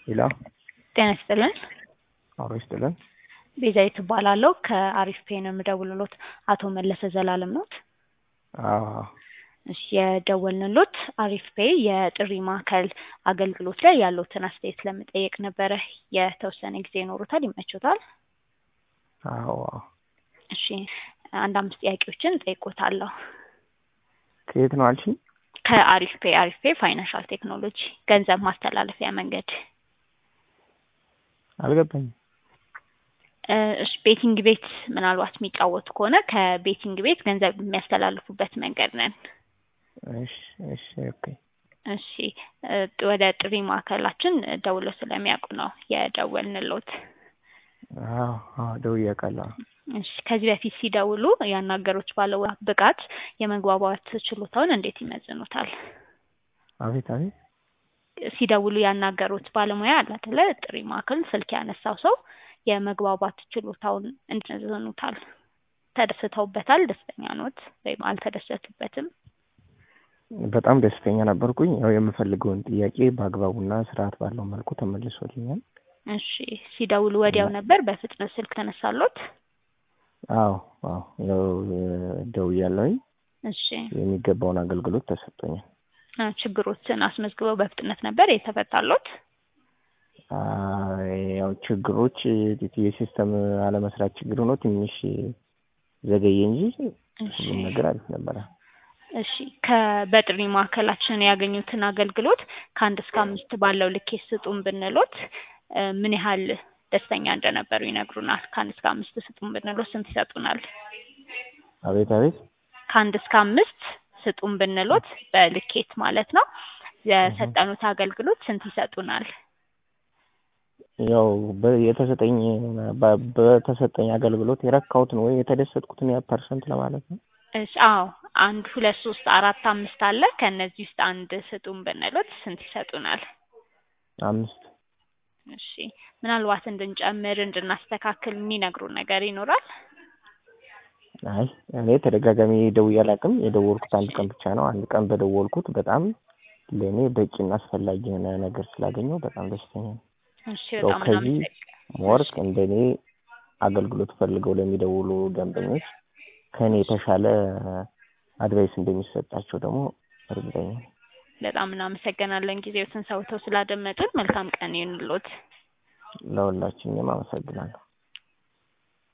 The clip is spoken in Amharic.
ሄሎ ጤና ይስጥልን። አብሮ ይስጥልን። ቤዛዊት እባላለሁ ከአሪፍ ፔ ነው የምደውልሎት። አቶ መለሰ ዘላለም ኖት? አዎ እሺ የደወልንሎት አሪፍ ፔ የጥሪ ማዕከል አገልግሎት ላይ ያለዎትን አስተያየት ለመጠየቅ ነበረ። የተወሰነ ጊዜ ይኖሩታል? ይመቾታል? አዎ እሺ አንድ አምስት ጥያቄዎችን እጠይቆታለሁ። ከየት ነው አልሽኝ? ከአሪፍ ፔ አሪፍ ፔ ፋይናንሻል ቴክኖሎጂ ገንዘብ ማስተላለፊያ መንገድ አልገባኝም። እ እሺ ቤቲንግ ቤት ምናልባት የሚጫወቱ ከሆነ ከቤቲንግ ቤት ገንዘብ የሚያስተላልፉበት መንገድ ነን። እሺ እሺ ኦኬ እሺ እ ወደ ጥሪ ማዕከላችን ደውለው ስለሚያውቁ ነው የደወልንሎት። አዎ አዎ ደውዬ አውቃለሁ። እሺ ከዚህ በፊት ሲደውሉ ያናገሩት ባለው ብቃት የመግባባት ችሎታውን እንዴት ይመዝኑታል? አቤት አቤት ሲደውሉ ያናገሩት ባለሙያ አለ አይደለ? ጥሪ ማዕከል ስልክ ያነሳው ሰው የመግባባት ችሎታውን እንዴት ይመዝኑታል? ተደስተውበታል? ደስተኛ ኖት ወይም አልተደሰቱበትም? በጣም ደስተኛ ነበርኩኝ። ያው የምፈልገውን ጥያቄ በአግባቡና ስርዓት ባለው መልኩ ተመልሶልኛል። እሺ ሲደውሉ ወዲያው ነበር በፍጥነት ስልክ ተነሳሎት? አዎ አዎ ያው ደውያለሁኝ። እሺ የሚገባውን አገልግሎት ተሰጥቶኛል። አ ችግሮችን አስመዝግበው በፍጥነት ነበር የተፈታሎት? አ ያው ችግሮች የሲስተም አለመስራት ችግር ሆኖ ትንሽ ዘገየ እንጂ እሺ ሁሉም ነገር አሪፍ ነበረ። እሺ ከ በጥሪ ማዕከላችን ያገኙትን አገልግሎት ከአንድ እስከ አምስት ባለው ልኬት ስጡን ብንሎት እ ምን ያህል ደስተኛ እንደነበሩ ይነግሩናል? ከአንድ እስከ አምስት ስጡን ብንሎት ስንት ይሰጡናል? አቤት አቤት ከአንድ እስከ አምስት ስጡን ብንሎት በልኬት ማለት ነው የሰጠኑት አገልግሎት ስንት ይሰጡናል? ያው በ- የተሰጠኝ በ- በተሰጠኝ አገልግሎት የረካሁትን ወይ የተደሰትኩትን ያ ፐርሰንት ለማለት ነው። እሺ አዎ አንድ ሁለት ሶስት አራት አምስት አለ ከእነዚህ ውስጥ አንድ ስጡን ብንሎት ስንት ይሰጡናል? አምስት እሺ ምናልባት እንድንጨምር እንድናስተካክል የሚነግሩን ነገር ይኖራል? አይ እኔ ተደጋጋሚ ደውዬ አላውቅም። የደወልኩት አንድ ቀን ብቻ ነው። አንድ ቀን በደወልኩት በጣም ለእኔ በቂና አስፈላጊ የሆነ ነገር ስላገኘው በጣም ደስተኛ ነኝ። እሺ ያው በጣም ከዚህ እናመሰግናለን። ወርቅ እንደኔ አገልግሎት ፈልገው ለሚደውሉ ደንበኞች ከእኔ የተሻለ አድቫይስ እንደሚሰጣቸው ደግሞ እርግጠኛ ነኝ። በጣም እናመሰግናለን ጊዜዎትን ሰውተው ስላደመጡን። መልካም ቀን ይሁንልዎት። ለሁላችንም አመሰግናለሁ።